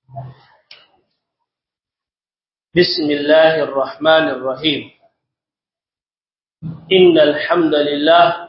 بسم الله الرحمن الرحيم إن الحمد لله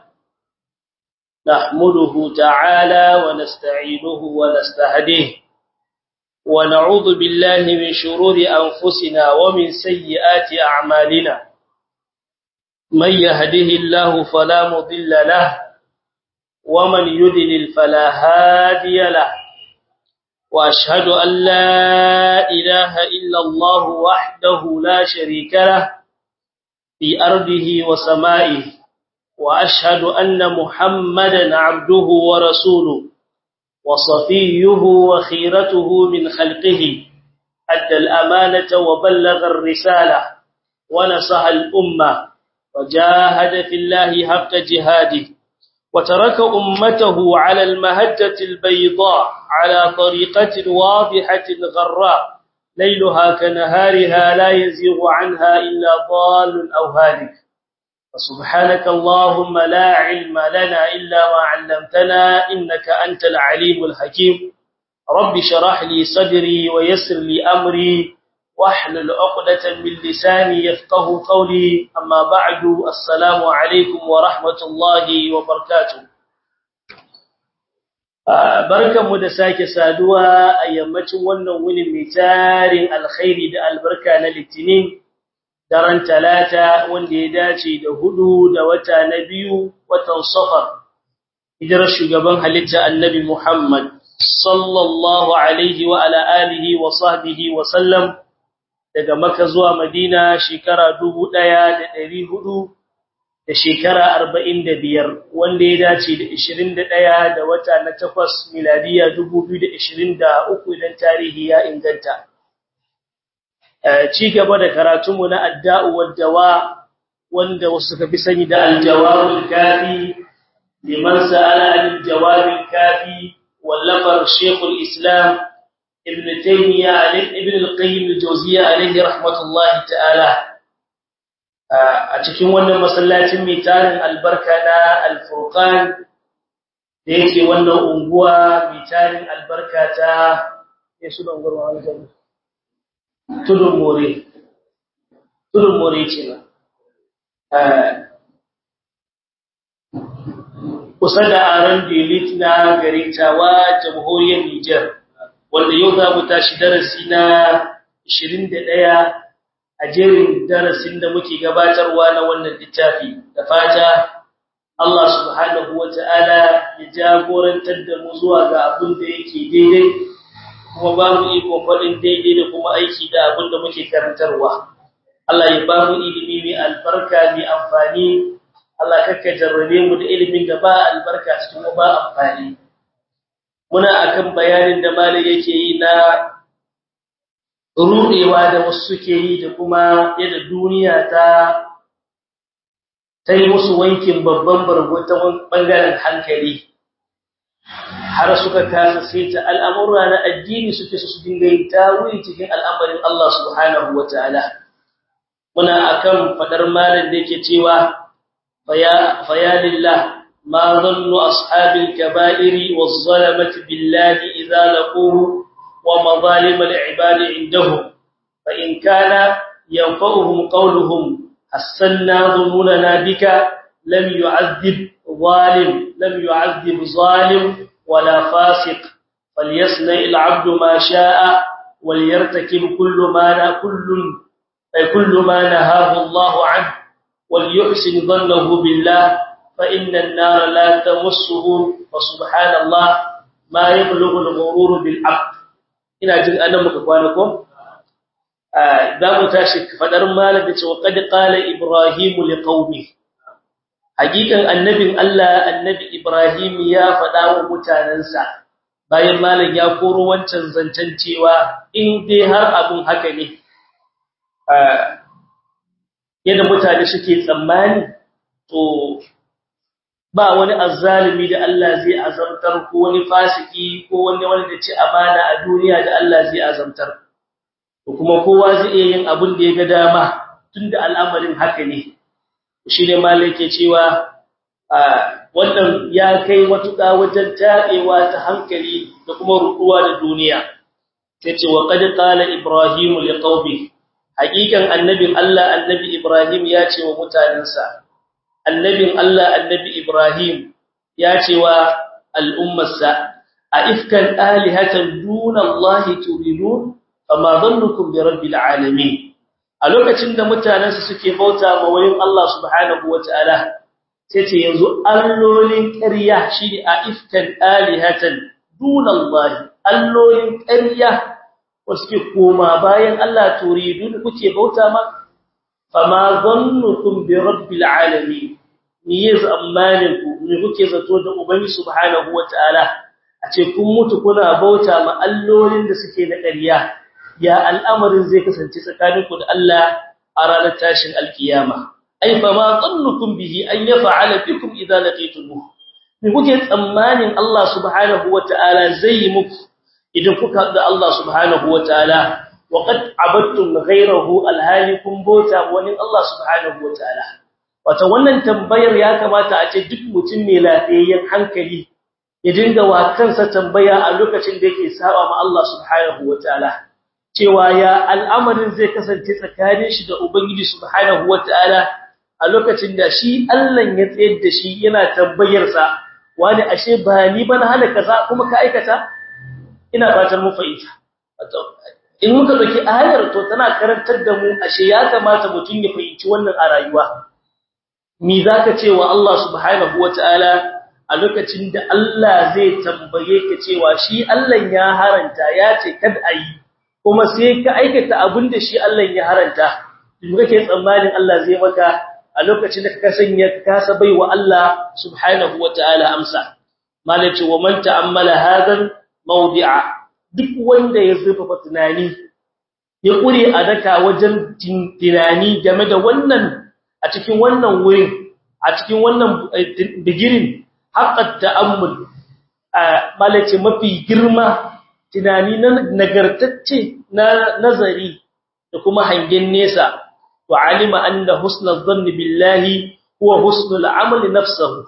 نحمده تعالى ونستعينه ونستهديه ونعوذ بالله من شرور أنفسنا ومن سيئات أعمالنا من يهده الله فلا مضل له ومن يذلل فلا هادي له وأشهد أن لا إله إلا الله وحده لا شريك له في أرضه وسمائه وأشهد أن محمدا عبده ورسوله وصفيه وخيرته من خلقه أدى الأمانة وبلغ الرسالة ونصح الأمة وجاهد في الله حق جهاده وترك أمته على المهجة البيضاء على طريقة واضحة غراء ليلها كنهارها لا يزيغ عنها إلا ضال أو هالك فسبحانك اللهم لا علم لنا إلا ما علمتنا إنك أنت العليم الحكيم رب شرح لي صدري ويسر لي أمري واحلل عقدة من لساني يفقه قولي أما بعد السلام عليكم ورحمة الله وبركاته barkanmu da sake saduwa a yammacin wannan wuni mai tarin alkhairi da albarka na litinin daren talata wanda ya dace da hudu da wata na biyu watan safar hijirar shugaban halitta annabi Muhammad sallallahu alaihi wa ala alihi wa sahbihi wa sallam daga Makka zuwa Madina shekara 1400 da shekara 45 wanda ya dace da 21 da wata na 8 miladiya 2023 idan tarihi ya inganta ci gaba da karatunmu na adda'u waddawa wanda wasu suka fi sani da aljawabul kafi liman sa'ala anil jawabil kafi wallafar shaykhul islam ibn taymiya ibn al-qayyim al-jawziyya alayhi rahmatullahi ta'ala a cikin wannan masallacin mai tarin albarka na al-furqan da yake wannan unguwa mai tarin albarka ta yesu da unguwar wannan tudun more tudun more ce na kusa da aron delit na garin tawa jamhuriyar Nijar wanda yau za mu tashi darasi na 21 a jerin darasin da muke gabatarwa na wannan littafi da fata Allah subhanahu wata'ala ya jagorantar da mu zuwa ga abin da yake daidai kuma ba mu iko faɗin daidai da kuma aiki da abin da muke karantarwa. Allah ya ba mu ilimi mai albarka mai amfani, Allah kakka jarrabe mu da ilimin da ba albarka cikin ba amfani. Muna akan bayanin da malai yake yi na rudewa da wasu suke yi da kuma yadda duniya ta ta yi musu wankin babban bargo ta bangaren hankali. har suka kasa saita al'amura na addini suke su dinga yin tawili cikin al'amarin Allah subhanahu wa ta'ala. Muna akan fadar malin da yake cewa, Faya lillah, ma zannu ashabin kaba'iri wa zalamati billahi iza laquhu wa mazalimar ibadi indahu, fa in kana yanfa'uhum qawluhum hassanna dhununana bika lam yu'azzib zalim lam yu'azzib zalim ولا فاسق فليصنع العبد ما شاء وليرتكب كل ما كل كل ما نهاه الله عنه وليحسن ظنه بالله فإن النار لا تمسه وسبحان الله ما يبلغ الغرور بالعبد ina jin anan muka kwana ko za mu tashi fadar malam da cewa qad qala ibrahim liqaumi hakikan annabin Allah annabi Ibrahim ya faɗa wa mutanansa bayan malam ya koro wancan zancen cewa in dai har abun haka ne yadda mutane suke tsammani to ba wani azzalimi da Allah zai azamtar ko wani fasiki ko wani wanda da ci amana a duniya da Allah zai azamtar to kuma kowa zai iya yin abin da ya ga dama tunda al'amarin haka ne shi ne malai ke cewa wannan ya kai matuƙa wajen taɓewa ta hankali da kuma ruɗuwa da duniya yace wa qad qala ibrahim liqaumi haqiqan annabin Allah annabi ibrahim ya ce wa mutanansa annabin Allah annabi ibrahim ya ce wa al'ummarsa a ifkan alihatan duna Allah turidun fama dhannukum bi rabbil alamin a lokacin da mutanansa suke bauta ma wayin Allah subhanahu wataala sai ce yanzu allolin ƙarya shi a ifkan alihatan duna Allah allolin ƙarya wasu koma bayan Allah turidun kuke bauta ma fama dhannukum bi rabbil alamin ni yanzu amanin ku ne kuke zato da ubangi subhanahu wataala a ce kun mutu kuna bauta ma allolin da suke da ƙarya ya al'amarin zai kasance tsakaninku da Allah a ranar tashin alkiyama ai fa ma dhannukum bihi an yaf'ala bikum idza laqitumuh me kuke tsammanin Allah subhanahu wataala zai yi muku idan kuka da Allah subhanahu wataala wa qad abattum ghayrahu alhalikum bauta wani Allah subhanahu wataala wata wannan tambayar ya kamata a ce duk mutum mai lafiyayyen hankali ya dinga wa kansa tambaya a lokacin da yake saba ma Allah subhanahu wataala cewa ya al'amarin zai kasance tsakanin shi da ubangiji subhanahu wataala a lokacin da shi Allah ya tsayar da shi yana tambayar sa wani ashe ba ni ban hana kaza kuma ka aikata ina fatan mu fahimta in muka dauki ayar to tana karantar da mu ashe ya kamata mutum ya fahimci wannan a rayuwa me zaka ce wa Allah subhanahu wataala a lokacin da Allah zai tambaye ka cewa shi Allah ya haranta ya ce kad ayi kuma sai ka aikata abinda shi Allah ya haranta in kake tsammanin Allah zai maka a lokacin da ka sanya ka sabai wa Allah subhanahu wataala amsa malaci wa man ta'ammala hadan mawdi'a duk wanda ya zurfafa tunani ya kure a daka wajen tunani game da wannan a cikin wannan wurin a cikin wannan digirin haqqat ta'ammul malace mafi girma tunani na nagartacce na nazari da kuma hangen nesa wa alima anna husnul dhanni billahi huwa husnul amali nafsuhu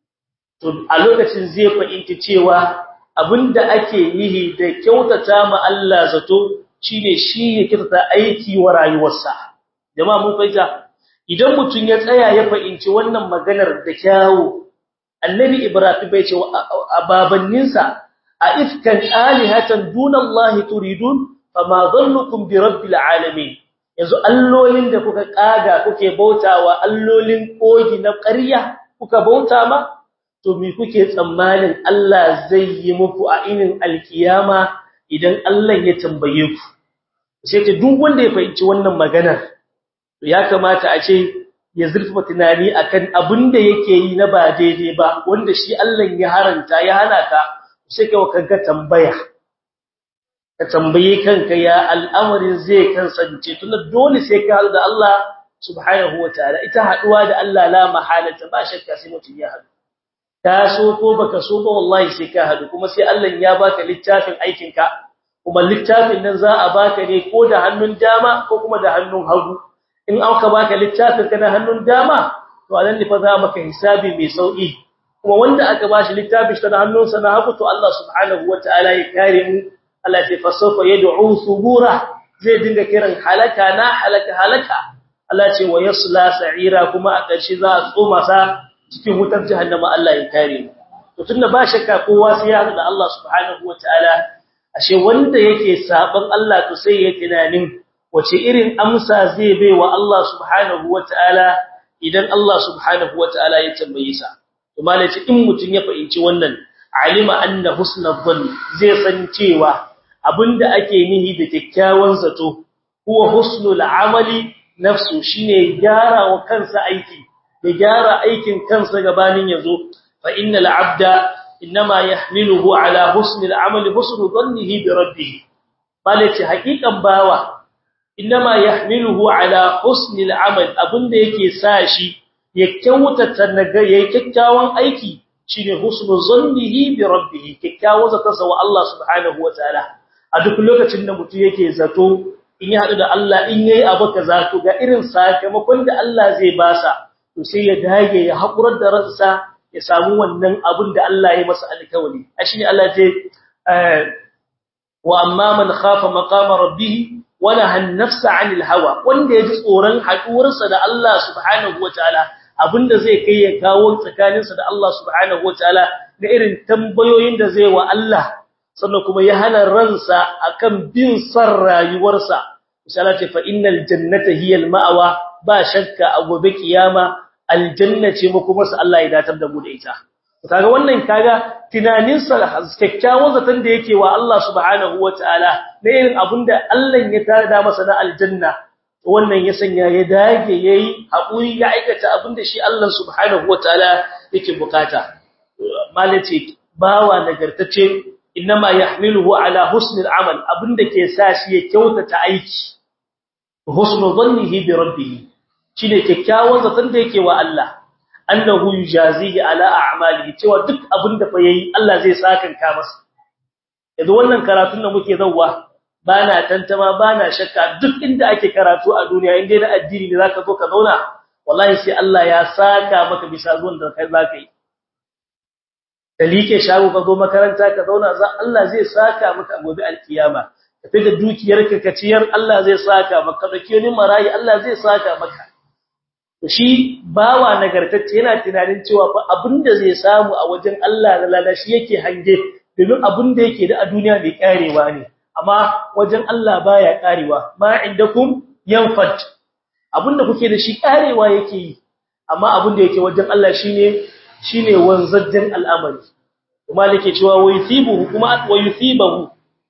to a lokacin zai fahimci cewa abinda ake nihi da kyautata ma Allah zato shine shi ya kyautata aiki wa rayuwarsa jama'a mun fahimta idan mutun ya tsaya ya fahimci wannan maganar da kyawu annabi ibrahim bai ce a babanninsa a ifkan alihatan dunallahi turidun fama dhannukum bi rabbil alamin yanzu allolin da kuka kaga kuke bautawa allolin kogi na ƙarya kuka bauta ma to me kuke tsammanin Allah zai yi muku a inin alkiyama idan Allah ya tambaye ku sai ta duk wanda ya fahimci wannan maganar to ya kamata a ce ya zurfa tunani akan abin da yake yi na ba daidai ba wanda shi Allah ya haranta ya hana ka sai ka kanka tambaya ka tambaye kanka ya al'amarin zai kansance tunda dole sai ka haɗu da Allah subhanahu wataala ita haɗuwa da Allah la mahalata ba shakka sai mutum ya haɗu ka so ko baka so ba wallahi sai ka haɗu kuma sai Allah ya baka littafin aikin ka kuma littafin nan za a baka ne ko da hannun dama ko kuma da hannun hagu in aka baka littafin ka da hannun dama to anan ne fa za maka hisabi mai sauki kuma wanda aka bashi littafin shi da hannunsa na hagu to Allah subhanahu wataala ya kare mu Allah ya fasafa yad'u subura zai dinga kiran halaka na halaka halaka Allah ce wa yasla sa'ira kuma a ƙarshe za a tsoma sa cikin wutar jahannama Allah ya kare mu to tunda ba shakka kowa sai ya da Allah subhanahu wataala ashe wanda yake saban Allah to sai ya tunanin wace irin amsa zai bai wa Allah subhanahu wataala idan Allah subhanahu wataala ya tambaye sa to malaci in mutun ya fahimci wannan alima anna husnul dhann zai san cewa abinda ake nihi da kyakkyawan zato huwa husnul amali nafsu shine gyara wa kansa aiki da gyara aikin kansa gabanin yazo fa innal abda inma yahmiluhu ala husnil amali husnul dhannihi bi rabbih malaci hakikan bawa inma yahmiluhu ala husnil amal abinda yake sa shi ya kyautata naga yayi kyakkyawan aiki shine husnul zannihi bi rabbih kyakkyawan zatansa wa Allah subhanahu wataala a duk lokacin da mutum yake zato in ya hadu da Allah in yayi abu kaza to ga irin sakamakon da Allah zai basa to sai ya dage ya hakurar da ransa ya samu wannan abin da Allah ya masa alkawari ashine Allah ce wa amma man khafa maqama rabbih wa nahaa an-nafsa 'anil hawa wanda yaji tsoron haduwarsa da Allah subhanahu wataala abinda zai kai ya kawo tsakaninsa da Allah subhanahu wataala da irin tambayoyin da zai wa Allah sannan kuma ya hana ransa akan bin san rayuwarsa misala ce fa innal jannata hiya al-ma'wa ba shakka a gobe kiyama aljanna ce mu kuma Allah ya datar da mu da ita kaga wannan kaga tunanin sa kyakkyawan zaton da yake wa Allah subhanahu wataala da irin abinda Allah ya tada masa na aljanna wannan ya sanya ya dage yayi hakuri ya aikata abinda shi Allah subhanahu wataala yake bukata malace bawa nagartace inma yahmiluhu ala husnil amal abinda ke sa shi ya kyautata aiki husnu dhannihi bi rabbih shine kyakkyawan zaton da yake wa Allah annahu yujazihi ala a'malihi cewa duk abinda fa yayi Allah zai sakanka masa yanzu wannan karatun da muke zawwa bana tantama bana shakka duk inda ake karatu a duniya inda na addini ne zaka zo ka zauna wallahi sai Allah ya saka maka bisa zuwan da kai zaka yi dalike shago ka zo makaranta ka zauna za Allah zai saka maka gobe alkiyama tafi da dukiyarka ka ciyar Allah zai saka maka da kiyonin marayi Allah zai saka maka shi bawa nagartacce yana tunanin cewa fa abinda zai samu a wajen Allah da lada shi yake hange domin abinda yake da a duniya mai karewa ne amma wajen Allah baya karewa ma indakum yanfad abinda kuke da shi karewa yake yi amma abinda yake wajen Allah shine shine wanzajjen al'amari kuma yake cewa waythibuhu kuma waythibuhu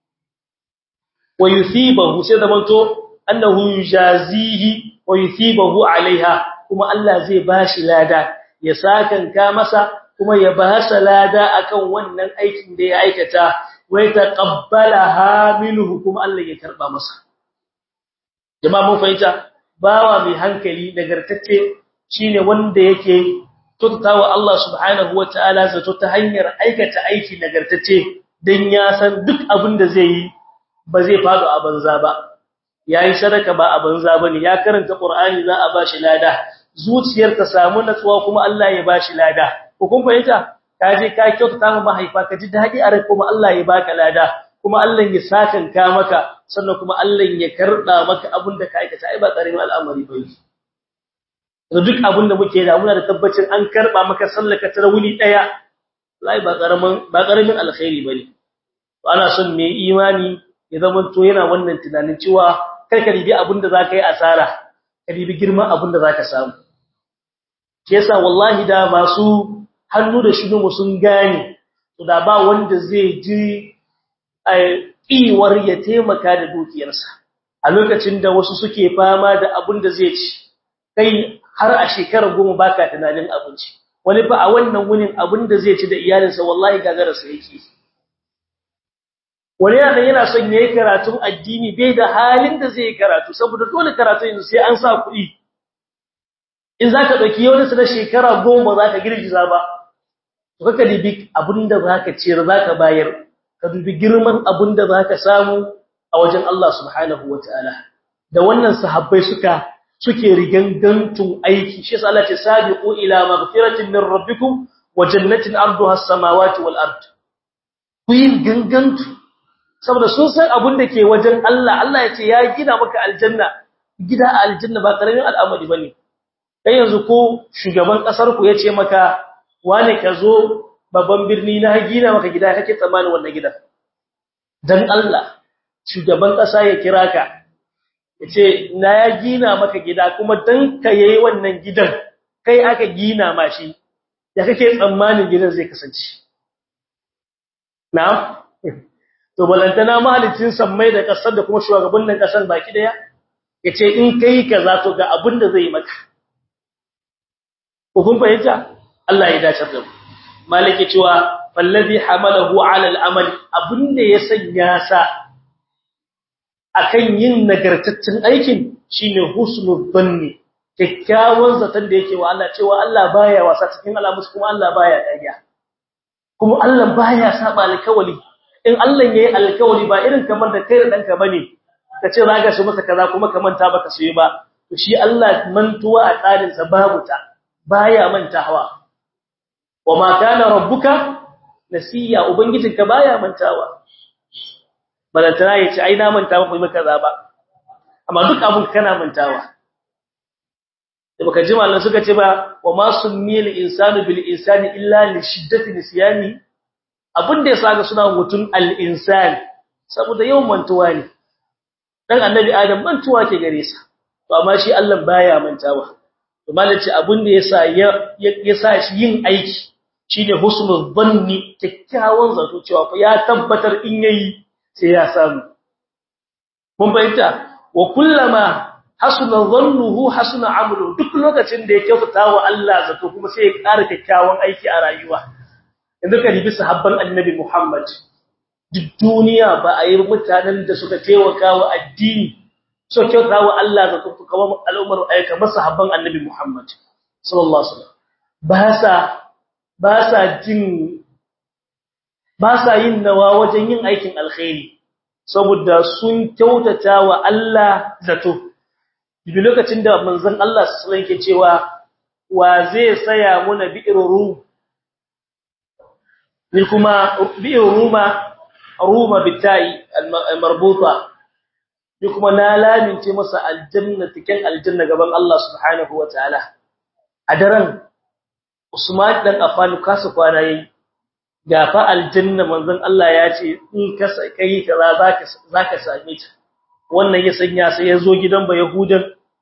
waythibuhu sai da manto annahu yujazihi waythibuhu alaiha kuma Allah zai bashi lada ya sakanka masa kuma ya basa lada akan wannan aikin da ya aikata wai taqabbalaha minhu kuma Allah ya karba masa jama'a mun fahimta bawa mai hankali nagartacce shine wanda yake tuttawa Allah subhanahu wataala zato ta hanyar aikata aiki nagartacce dan ya san duk abin da zai yi ba zai fado a banza ba yayi sadaka ba a banza bane ya karanta Qur'ani za a bashi lada zuciyar ta samu natsuwa kuma Allah ya bashi lada ko kun fahimta kaje ka kyautata ma mahaifa ka ji dadi a rai kuma Allah ya baka lada kuma Allah ya sakanka maka sannan kuma Allah ya karda maka abin da ka aikata ai ba karamin al'amari bane da duk abin da muke da muna da tabbacin an karba maka sallaka tarawuli daya lai ba karamin ba karamin alkhairi bane to ana son mai imani ya zama to yana wannan tunanin cewa kai ka ribi abin da zaka yi asara ka ribi girman abin da zaka samu shi yasa wallahi da masu hannu da shinu mu sun gane to da ba wanda zai ji iwar ya taimaka da dukiyarsa a lokacin da wasu suke fama da abin da zai ci kai har a shekara goma baka tunanin abinci wani fa a wannan wunin abin da zai ci da iyalinsa wallahi gagararsa yake wani yana yana son yayi karatun addini bai da halin da zai karatu saboda dole karatu yanzu sai an sa kuɗi in zaka dauki yau da shekara goma zaka girgiza ba to kaka dibi abinda zaka ciyar zaka bayar ka dubi girman abinda zaka samu a wajen Allah subhanahu wataala da wannan sahabbai suka suke rigangantun aiki shi yasa Allah ce sabiqu ila maghfiratin min rabbikum wa jannatin arduha as-samawati wal ard ku yi gangantu saboda sun san abin da ke wajen Allah Allah ya ce ya gina maka aljanna gida a aljanna ba karamin al'amari bane kai yanzu ko shugaban kasar ku yace maka wane ka zo babban birni na gina maka gida kake tsammani wannan gidan dan Allah shugaban kasa ya kira ka yace na ya gina maka gida kuma dan ka yayi wannan gidan kai aka gina ma shi ya kake tsammanin gidan zai kasance na'am to balantana mahalicin sammai da kasar da kuma shugabannin kasar baki daya yace in kai kaza to ga abin da zai maka ko kun fahimta Allah ya dace da mu malike cewa fallazi hamalahu ala al-amal abinda ya sanya sa akan yin nagartaccen aikin shine husnul dhanni kikkiawan zaton da yake wa Allah cewa Allah baya wasa cikin alamus kuma Allah baya ƙarya kuma Allah baya saba alkawali in Allah yayi alkawali ba irin kamar da kai da danka bane kace zaka shi masa kaza kuma ka manta baka sai ba to shi Allah mantuwa a tsarin sa babu ta baya mantawa wama kana rabbuka nasiya ubangijinka baya mantawa balantana ya ce ai na manta ba maka kaza ba amma duk abun kana mantawa da baka ji mallan suka ce ba wa ma summiyal insanu bil insani illa li shiddati nisyani abin da yasa ga suna mutun al insan saboda yawan mantuwa ne dan annabi adam mantuwa ke gare sa to amma shi Allah baya mantawa to malaci abin da yasa ya sa shi yin aiki shine husnul dhanni kikkiawan zato cewa fa ya tabbatar in yayi sai ya samu mun bayyana wa kullama hasuna dhannuhu hasuna amalu duk lokacin da ya kyautata wa Allah zato kuma sai ya ƙara kikkiawan aiki a rayuwa yanzu ka ribi sahabban annabi Muhammad duk duniya ba a yi mutanen da suka taimaka wa addini so kyautata wa Allah zato kuma al'ummar ayyuka masahabban annabi Muhammad sallallahu alaihi wasallam ba sa ba sa jin ba sa yin nawa wajen yin aikin alkhairi saboda sun kyautata wa Allah zato bi lokacin da manzon Allah sallallahu alaihi wasallam cewa wa zai saya muna bi'ru ni kuma bi'ru ruma ruma bitai marbuta ni kuma na lamince masa aljanna tiken aljanna gaban Allah subhanahu wataala a daren Usman dan Affan kasa kwana yayi gafa aljanna manzon Allah ya ce in ka kai kaza zaka zaka same ta wannan ya sanya sai ya zo gidan ba yahudan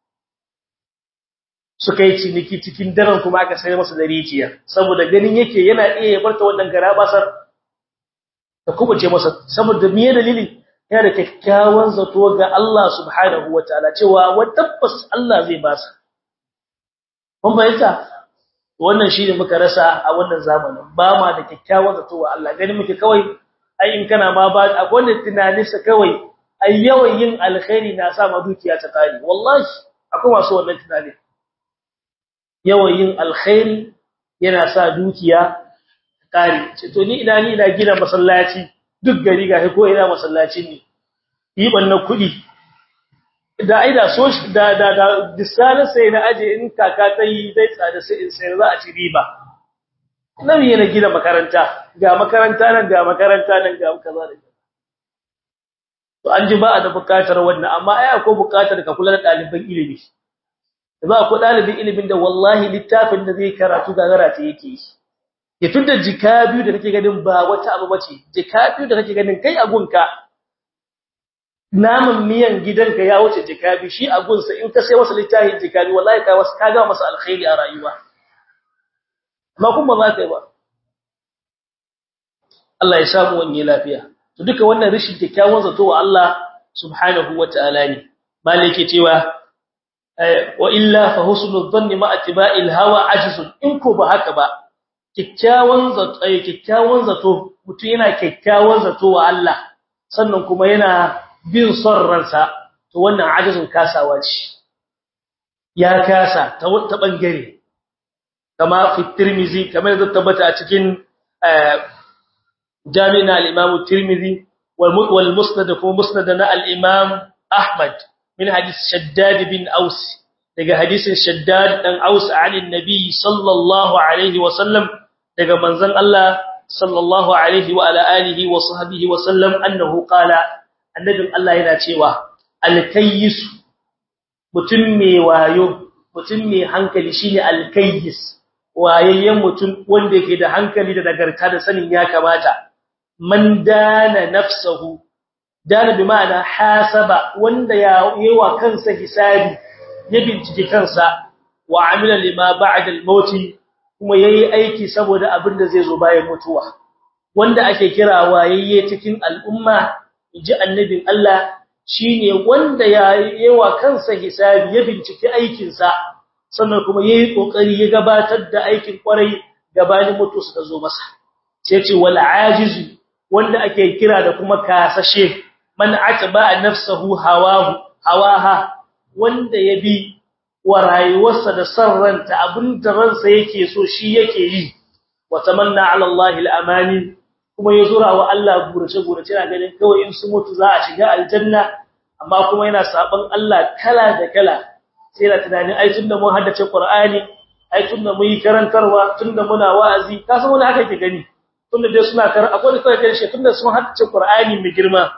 suka yi ciniki cikin daren kuma aka sayar masa da rijiya saboda ganin yake yana iya ya barta wannan garabasar ta kubuce masa saboda miye dalili yana da kyakkyawan zato ga Allah subhanahu wataala cewa wa tabbas Allah zai ba sa kun bayyana wannan shine muka rasa a wannan zamanin ba ma da kyakkyawan zato wa Allah gani muke kawai ai in kana ma ba akwai wanda tunaninsa kawai ai yawan yin alkhairi na sa ma dukiya ta kare wallahi akwai masu wannan tunani yawan yin alkhairi yana sa dukiya ta kare ce to ni ina ni ina gina masallaci duk gari ga ko ina masallaci ne yi bannan kuɗi da aida so da da da disalin sai na aje in kaka ta yi dai tsada sai in sai za a ci riba nan yana gina makaranta ga makaranta nan ga makaranta nan ga kaza da to an ji ba a da bukatar wannan amma ai akwai bukatar ka kula da ɗaliban ilimi za ku ɗalibin ilimin da wallahi littafin da zai karatu gagara ta yake yi ya tunda jika biyu da kake ganin ba wata abu bace jika biyu da kake ganin kai a gunka naman miyan gidanka ya wuce jika biyu shi a gunsa in ka sai masa littafin jika biyu wallahi ka wasu ka ga masa alkhairi a rayuwa amma kuma ba za ka yi ba Allah ya samu wani lafiya to duka wannan rishin kyakkyawan zato wa Allah subhanahu wataala ne malike cewa wa illa fa husnul dhanni ma atba'il hawa ajzun in ko ba haka ba kikkiawan zato ay kikkiawan zato mutum yana kikkiawan zato wa Allah sannan kuma yana bin son ransa to wannan ajzun kasawa ce ya kasa ta wata bangare kama fi tirmizi kamar da tabbata a cikin jami'in al-imam tirmizi wal musnad ko musnad na al-imam ahmad من حديث شداد بن أوس daga hadisin Shaddad dan Aus ali Nabi sallallahu alaihi wa sallam daga manzon Allah sallallahu alaihi wa ala alihi wa sahbihi wa sallam annahu qala annabin Allah yana cewa al-kayyis mutum mai wayo mutum mai hankali shine al-kayyis wayayyen mutum wanda yake da hankali da nagarta da sanin ya kamata man dana nafsahu dana bi ma'ana hasaba wanda ya yewa kansa hisabi ya bincike kansa wa amila lima ba'da al-maut kuma yayi aiki saboda abin da zai zo bayan mutuwa wanda ake kira wayayye cikin al'umma inji annabin Allah shine wanda ya yewa kansa hisabi ya bincike aikin sa sannan kuma yayi kokari ya gabatar da aikin kwarai gabanin mutuwa ta zo masa sai ce wal ajizu wanda ake kira da kuma kasashe man atba nafsuhu hawahu hawaha wanda ya bi wa rayuwarsa da sarranta abinda ransa yake so shi yake yi wa tamanna ala Allah al-amani kuma ya zura wa Allah gurace gurace na ganin kawai in su mutu za a shiga aljanna amma kuma yana saban Allah kala da kala sai da tunanin ai tunda mun haddace Qur'ani ai tunda mun yi karantarwa tunda muna wa'azi ka san wani haka ke gani tunda dai suna kar akwai da kai shi tunda sun haddace Qur'ani mai girma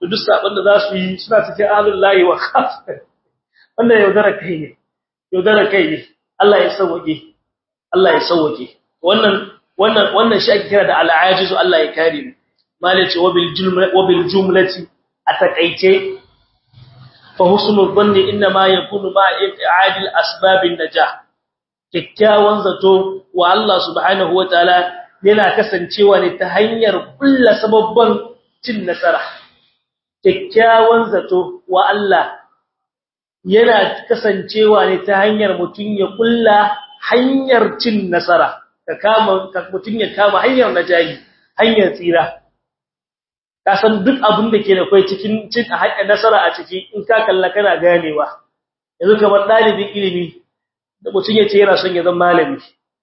to duk sabon da za su yi suna cikin ahlul lahi wa khas wannan yaudara kai ne yaudara kai ne Allah ya sauke Allah ya sauke wannan wannan wannan shi ake kira da al'ajizu Allah ya kare mu malaci wabil jumla wabil jumlati atakaice fa husnul dhanni inma yakunu ma i'ad al asbab an najah kikkiawan zato wa Allah subhanahu wataala yana kasancewa ne ta hanyar kulla sababban cin nasara kikkiawan zato wa Allah yana kasancewa ne ta hanyar mutun ya kulla hanyar cin nasara ka kama mutun ya kama hanyar najahi hanyar tsira ka san duk abin da ke da kai cikin cin haƙƙin nasara a ciki in ka kalla kana ganewa yanzu kamar dalibin ilimi da mutun ya ce yana son ya zama malami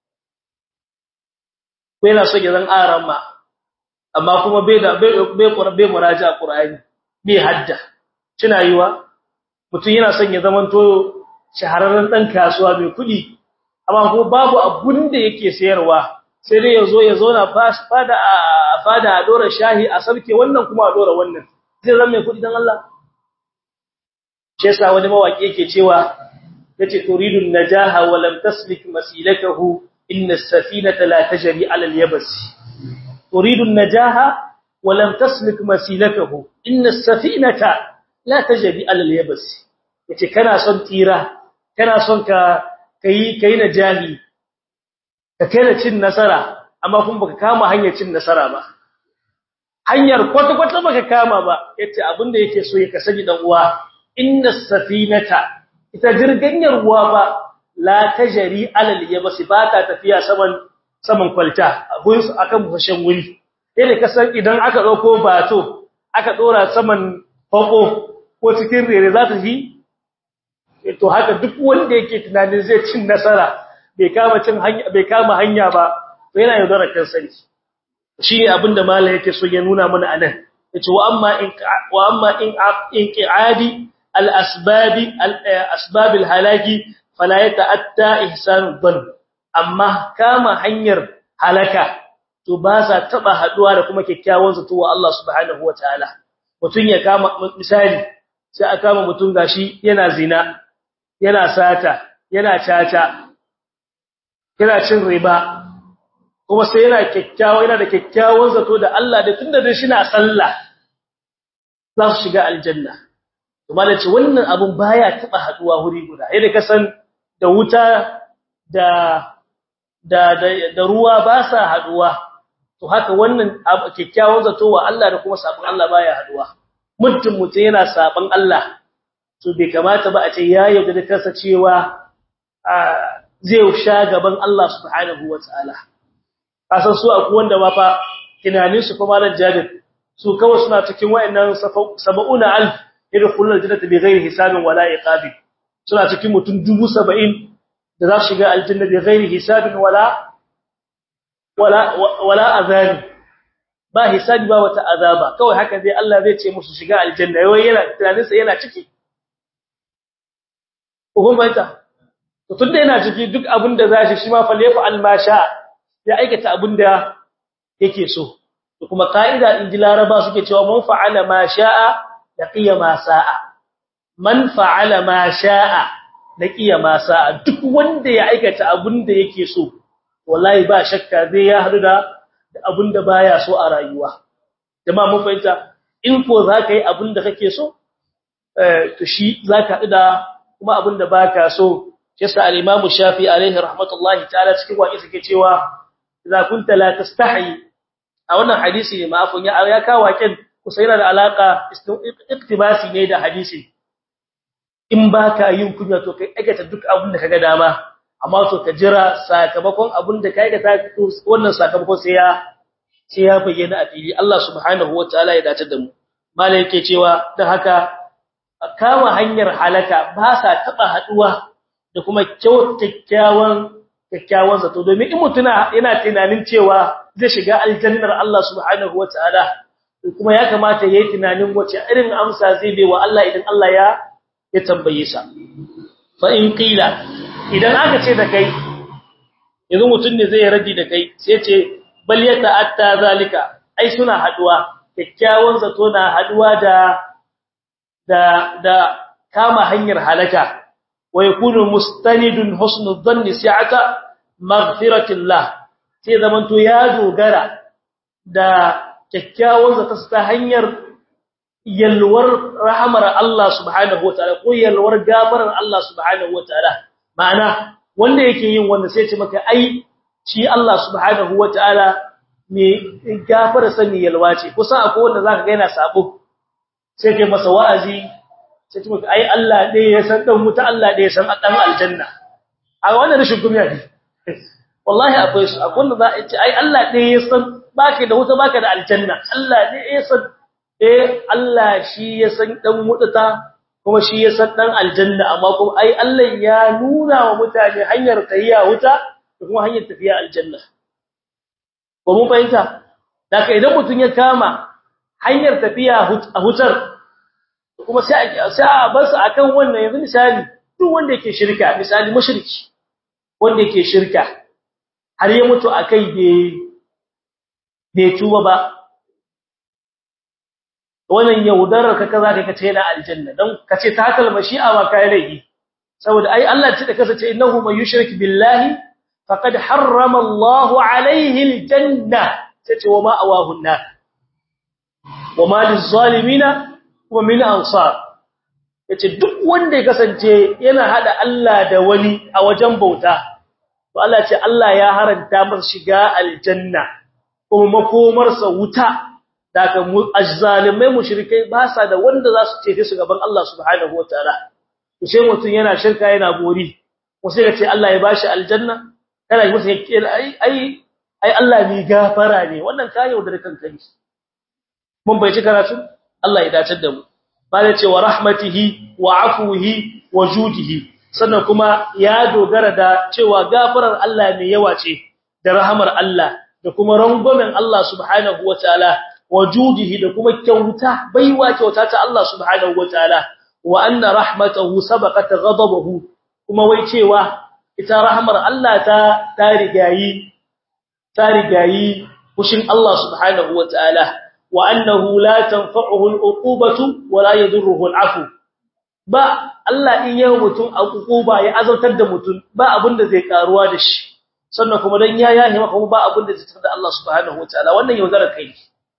ko yana son ya zama arama amma kuma bai da bai bai bai muraja qur'ani bai hadda kina yiwa mutun yana son ya zama to shahararren dan kasuwa mai kudi amma kuma babu abun da yake sayarwa sai dai yazo ya zauna fada a fada a dora shahi a sarke wannan kuma a dora wannan zai zama mai kudi dan Allah shi yasa wani mawaki yake cewa yace turidun najaha wa lam taslik masilakahu inna as-safinata la tajri ala al-yabs turidun najaha wa lam taslik masilakahu inna as-safinata la tajri ala al-yabs yace kana son tira kana son ka kai kai najahi ka kai cin nasara amma kun baka kama hanyar cin nasara ba hanyar kwata kwata baka kama ba yace abinda yake so ya kasani dan uwa inna safinata ita jirganyar ruwa ba la tajri alal yabsi ba ta tafiya saman saman kwalta abun akan bushen wuri sai ka san idan aka dauko bato aka dora saman fako ko cikin rere za ta yi to haka duk wanda yake tunanin zai cin nasara bai kama cin hanya bai kama hanya ba to yana yaudara kansa ne shine abinda malai yake so ya nuna mana anan yace wa amma in wa amma in inqiadi al asbab al asbab al halaki fala yata'atta ihsan dhann amma kama hanyar halaka to ba sa taba haduwa da kuma kikkiawan zato wa Allah subhanahu wataala mutun ya kama misali sai aka kama mutun gashi yana zina yana sata yana caca yana cin riba kuma sai yana kyakkyawa yana da kyakkyawan zato da Allah da tunda da shi na sallah za su shiga aljanna to malaci wannan abun baya taba haduwa wuri guda yadda ka san da wuta da da da ruwa ba sa haduwa to haka wannan kyakkyawan zato wa Allah da kuma sabon Allah baya haduwa mutum mutum yana sabon Allah to bai kamata ba a ce ya yarda da kansa cewa zai sha gaban Allah subhanahu wataala kasan su akwai wanda ma fa tunanin su kuma nan jabir su kawai suna cikin wayannan 70000 yadkhulul jannata bighairi hisabin wala iqabi suna cikin mutum 70 da za su shiga aljanna bighairi hisabin wala wala wala azab ba hisabi ba wata azaba kawai haka dai Allah zai ce musu shiga aljanna wai yana tunanin sa yana ciki ko baita to tunda yana ciki duk abin da zashi shi ma fa lefa almasha ya aikata abin da yake so to kuma kaida inji laraba suke cewa man fa'ala ma sha'a laqiya ma sa'a man fa'ala ma sha'a laqiya ma sa'a duk wanda ya aikata abin da yake so wallahi ba shakka zai ya hadu da abin da baya so a rayuwa jama'a mun fahimta in ko zaka yi abin da kake so eh to shi zaka hadu da kuma abin da baka so yasa al-Imam Shafi alaihi rahmatullahi ta'ala cikin waƙi suke cewa idza kunta la tastahi a wannan hadisi ne ma'afun ya ya kawo waƙin kusa yana da alaka iktibasi ne da hadisi in baka yin kunya to kai aikata duk abin da kaga dama amma to ka jira sakamakon abin da kai aikata wannan sakamakon sai ya sai ya bayyana a fili Allah subhanahu wataala ya dace da mu malai yake cewa dan haka kama hanyar halaka ba sa taba haduwa da kuma kyakkyawan kyakkyawan zato domin in mutuna yana tunanin cewa zai shiga aljannar Allah subhanahu wataala kuma ya kamata yayi tunanin wace irin amsa zai bai wa Allah idan Allah ya ya tambaye sa fa in qila idan aka ce da kai yanzu mutun ne zai radi da kai sai ce bal yata'atta zalika ai suna haduwa kyakkyawan zato na haduwa da da da kama hanyar halaka wa yakunu mustanidun husnul dhanni si'ata maghfiratillah sai zamanto ya dogara da kyakkyawan zato ta hanyar yalwar rahamar Allah subhanahu wataala ko yalwar gafarar Allah subhanahu wataala ma'ana wanda yake yin wanda sai ce maka ai shi Allah subhanahu wataala me gafara sani yalwa ce kusa akwai wanda zaka ga yana sabo sai kai masa wa'azi sai ce maka ai Allah ɗaya ya san dan muta Allah ɗaya ya san dan aljanna a wannan rashin gumiya ne wallahi akwai su akwai wanda za a ce ai Allah ɗaya ya san baka da wuta baka da aljanna Allah ɗaya ya san eh Allah shi ya san dan mutata kuma shi ya san dan aljanna amma kuma ai Allah ya nuna wa mutane hanyar tafiya wuta da kuma hanyar tafiya aljanna ko mun fahimta daga idan mutun ya kama hanyar tafiya a hutar kuma sai sai a bar su akan wannan yanzu misali duk wanda yake shirka misali mushriki wanda yake shirka har ya mutu akai bai bai tuba ba wannan yaudarar ka kaza kai kace yana aljanna dan kace ta kalma shi'a ba kai laifi saboda ai Allah ce da kace innahu man yushrik billahi faqad harrama Allahu alayhi aljanna tace wa ma awahu an-nar wa ma lizalimina wa min ansar yace duk wanda ya kasance yana hada Allah da wani a wajen bauta to Allah ce Allah ya haranta masa shiga aljanna kuma makomarsa wuta daga azzalimai mushrikai ba sa da wanda za su cece su gaban Allah subhanahu wataala to sai mutun yana shirka yana gori ko sai ya ce Allah ya bashi aljanna kana yi masa ai ai ai Allah ne gafara ne wannan ka yaudar kanka ne mun bai ci karatu Allah ya dace da mu bale ce wa rahmatihi wa afuhi wa judihi sannan kuma ya dogara da cewa gafarar Allah mai yawa ce da rahamar Allah da kuma rangwamen Allah subhanahu wataala wajudihi da kuma kyauta baiwa kyauta ta Allah subhanahu wataala wa anna rahmatahu sabaqat ghadabahu kuma wai cewa ita rahmar Allah ta ta rigayi ta rigayi kushin Allah subhanahu wataala wa annahu la tanfa'uhu al'uqubatu wa la yadurruhu al'afu ba Allah in yawo mutum al'uquba ya azautar da mutum ba abinda zai karuwa da shi sannan kuma dan ya yahi maka ba abinda zai tsada Allah subhanahu wataala wannan yaudarar kai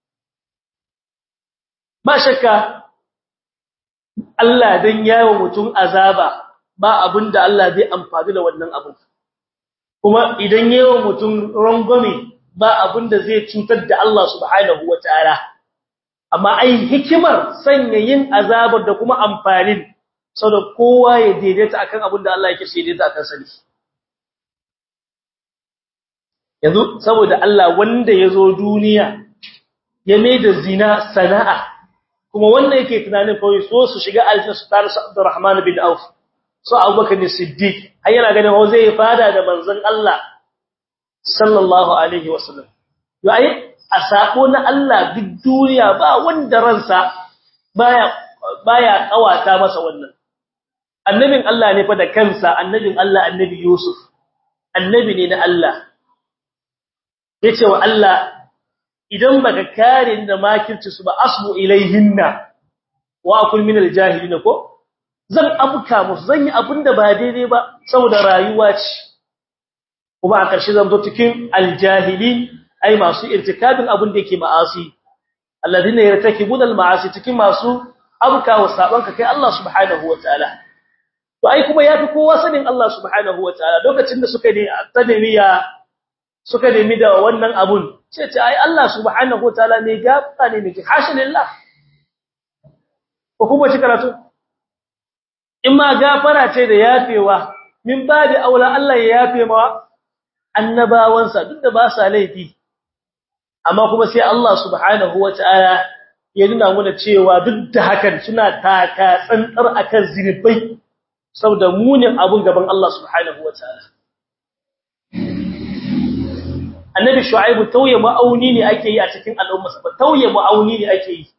ba shakka Allah dan yawo mutum azaba ba abinda Allah zai amfani da wannan abin kuma idan yawo mutum rangwame ba abinda zai cutar da Allah subhanahu wataala amma ai hikimar sanya yin azabar da kuma amfanin saboda kowa ya daidaita akan abinda Allah yake sai daidaita akan sani yanzu saboda Allah wanda yazo duniya ya mai da zina sana'a kuma wanda yake tunanin kawai so su shiga aljanna su tare su Abdurrahman bin Auf so Abubakar ne Siddiq ai yana ganin ho zai fada da manzon Allah sallallahu alaihi wasallam yayi a sako na Allah duk duniya ba wanda ransa baya baya kawata masa wannan annabin Allah ne fa da kansa annabin Allah annabi Yusuf annabi ne na Allah yace wa Allah idan baka kare da makirci su ba asbu ilaihinna wa akul min aljahilin ko zan abuka musu zan yi abinda ba daidai ba saboda rayuwa ce kuma a ƙarshe zan zo cikin aljahilin ai masu irtikabin abin da yake ma'asi alladhina yartakibuna almaasi cikin masu abuka wa sabanka kai Allah subhanahu wataala to ai kuma yafi kowa sanin Allah subhanahu wataala lokacin da suka ne tadamiya suka nemi da wannan abun sai ce ai Allah subhanahu wataala ne gafara ne miki hashin lillah ko kuma shi karatu in ma gafara ce da yafewa min babi aula Allah ya yafe ma annabawansa duk da ba sa laifi amma kuma sai Allah subhanahu wataala ya nuna mana cewa duk da hakan suna taka tsantsar akan zinubai saboda munin abun gaban Allah subhanahu wataala annabi shu'aibu tauye ma'auni ne ake yi a cikin al'ummarsa ba tauye ma'auni ne ake yi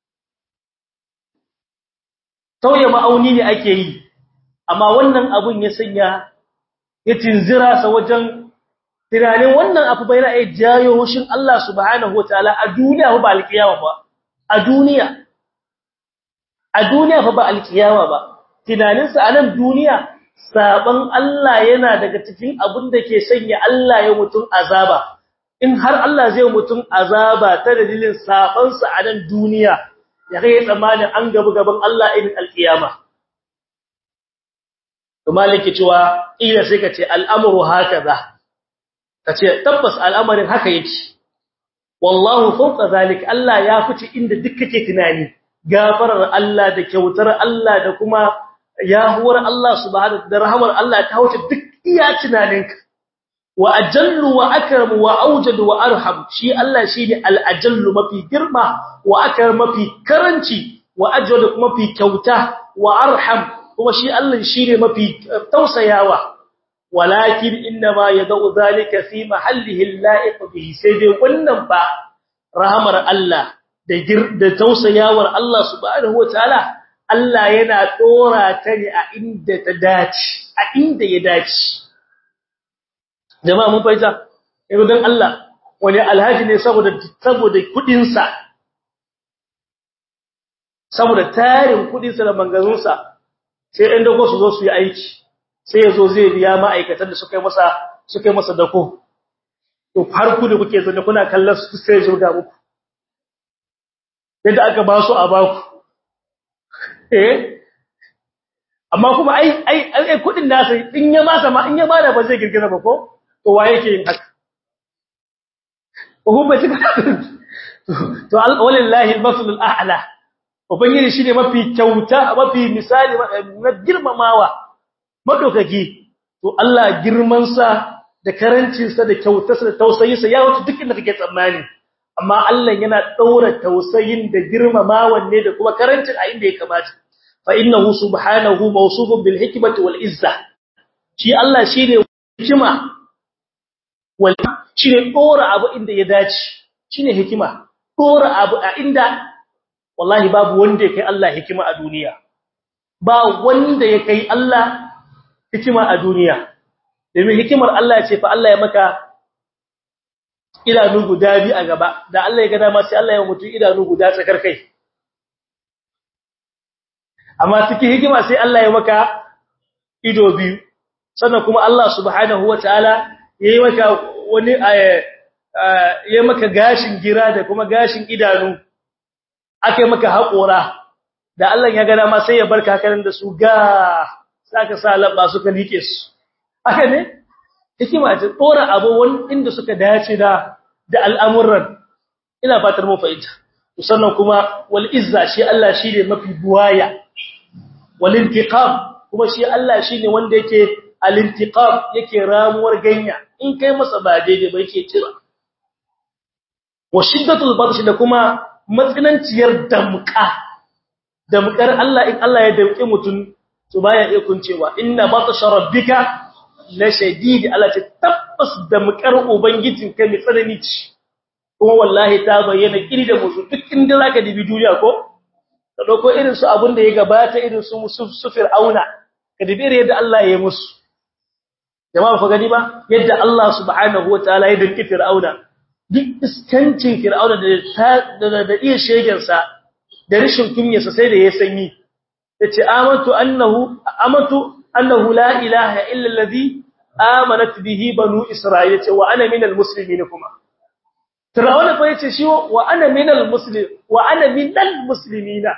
tauye ma'auni ne ake yi amma wannan abun ya sanya ya tinzira sa wajen tunanin wannan abu bai ra'ayi jayo hushin Allah subhanahu wataala a duniya ba alkiyama ba a duniya a duniya fa ba alkiyama ba tunaninsa a nan duniya saban Allah yana daga cikin abin da ke sanya Allah ya mutum azaba in har Allah zai mutum azaba ta dalilin sabansa a nan duniya ya kai tsammanin an gabu gaban Allah irin alkiyama to maliki cewa ila sai ka ce al'amru hakaza kace tabbas al'amarin haka yake wallahu fawqa zalik Allah ya fice inda duk kake tunani gafarar Allah da kyautar Allah da kuma yahuwar Allah subhanahu da rahamar Allah ta wuce duk iya tunaninka wa ajallu wa akram wa awjad wa arham shi Allah shine al-ajallu mafi girma wa akram mafi karanci wa ajwad mafi kyauta wa arham kuma shi Allah shine mafi tausayawa walakin inma yad'u zalika fi mahallihi al-la'iq bihi sai dai wannan ba rahamar Allah da da tausayawar Allah subhanahu wataala Allah yana dora ta ne a inda ta dace a inda ya dace jama'a mun fahimta yau dan Allah wani alhaji ne saboda saboda kudin sa saboda tarin kudin sa da mangazun sa sai ɗan dako su zo su yi aiki sai yazo zai biya ma'aikatan da suka yi masa suka yi masa dako to har ku da kuke zanne kuna kallon su sai zo ga muku yadda aka ba su a baku eh amma kuma ai ai ai kudin nasa in ya masa ma in ya bada ba zai girgiza ba ko to wa yake yin haka ko ba shi to walillahi al-masl al-a'la ubangiji shine mafi kyauta mafi misali na girmamawa madaukaki to Allah girman sa da karancin sa da kyautarsa da tausayinsa ya wuce duk inda kake tsammani amma Allah yana daura tausayin da girmamawan ne da kuma karancin a inda ya kamata fa innahu subhanahu mawsufun bil hikmati wal izza shi Allah shine hikima wal shine dora abu inda ya dace shine hikima dora abu a inda wallahi babu wanda ya kai Allah hikima a duniya ba wanda ya kai Allah hikima a duniya domin hikimar Allah ce fa Allah ya maka idanu guda bi a gaba da Allah ya ga dama sai Allah ya mutu idanu guda tsakar kai amma cikin hikima sai Allah ya maka ido biyu sannan kuma Allah subhanahu wataala yayi maka wani yayi maka gashin gira da kuma gashin idanu akai maka haƙora da Allah ya ga dama sai ya barka hakanan da su ga saka sa labba suka like su haka ne hikima ce dora abu wani inda suka dace da da al'amuran ina fatar mu fahimta sannan kuma wal izza shi Allah shine mafi buwaya wal intiqam kuma shi Allah shine wanda yake al intiqam yake ramuwar ganya in kai masa ba daidai ba yake tira wa shiddatul batsh da kuma matsinanciyar damka damkar Allah in Allah ya damke mutun to baya iya kuncewa inna batsha rabbika la shadid Allah ce tabbas damkar ubangijinka mai tsanani ce kuma wallahi ta bayyana kiri da musu duk inda zaka dibi duniya ko ka dauko irin su abun da ya gabata irin su su fir'auna ka dibi irin yadda Allah ya yi musu jama'a fa gani ba yadda Allah subhanahu wataala ya dinki fir'auna duk iskancin fir'auna da da da iya shegen sa da rishin kunyarsa sai da ya sanyi yace amantu annahu amantu annahu la ilaha illa allazi amanat bihi banu isra'ila ce wa ana minal muslimin kuma Fir'auna fa yace shi wa ana minal muslim wa ana minal muslimina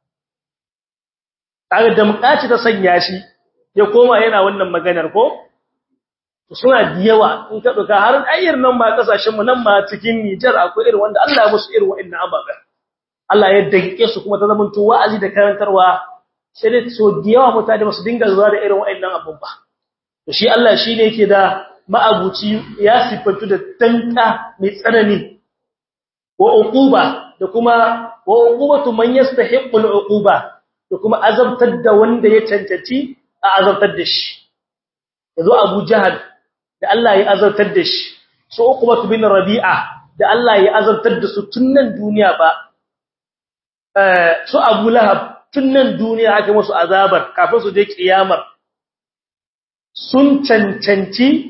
kaga da mukaci ta sanya shi ya koma yana wannan maganar ko suna da yawa in ka duka har ayyar nan ma kasashen mu nan ma cikin Niger akwai irin wanda Allah ya musu irin wa'annan ababa Allah ya danke su kuma ta zamanto wa'azi da karantarwa sai dai so da yawa mutane ba su dinga zuwa da irin wa'annan abubuwa to shi Allah shine yake da ma'abuci ya sifantu da tanka mai tsanani wa uquba da kuma wa uqubatu man yastahiqqul uquba da kuma azabtar da wanda ya cancanci a azabtar da shi yazo Abu Jahal da Allah ya azabtar da shi su uqubatu bin Rabi'a da Allah ya azabtar da su tunnan duniya ba eh su Abu Lahab tunnan duniya aka musu azabar kafin su je kiyamar sun cancanci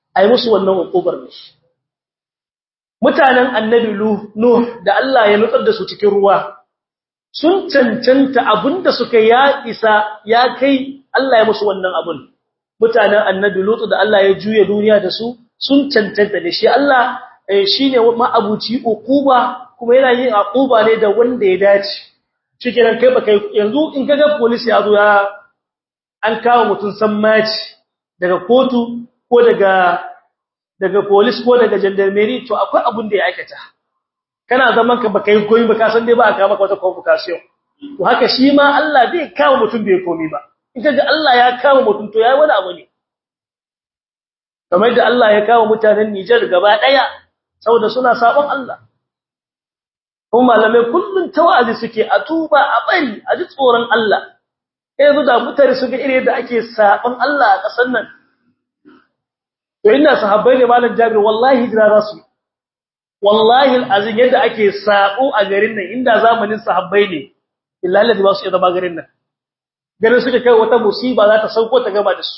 ai musu wannan ukubar ne mutanen annabi nuh da Allah ya nutsar da su cikin ruwa sun cancanta abinda suka ya isa ya kai Allah ya musu wannan abun mutanen annabi lutu da Allah ya juya duniya da su sun cancanta ne shi Allah shine ma'abuci ukuba kuma yana yin akuba ne da wanda ya dace cikin kai baka yanzu in kaga police ya zo ya an kawo mutun sammaci daga kotu ko daga daga police ko daga gendarmerie to akwai abun da ya aikata kana zaman ka baka yi koyi ba ka san dai ba aka maka wata convocation to haka shi ma Allah zai kawo mutum bai komi ba in kaga Allah ya kawo mutum to yayi wani abu ne kamar da Allah ya kawo mutanen Niger gaba daya saboda suna sabon Allah kuma malamai kullun tawazi suke a tuba a bari a ji tsoron Allah yanzu da mutane su ga irin da ake sabon Allah a kasar nan to ina sahabbai ne malam Jabir wallahi jira rasu wallahi alazin yadda ake sabo a garin nan inda zamanin sahabbai ne billahi ladi ba su iya zama garin nan garin suke kai wata musiba za ta sauko ta gaba da su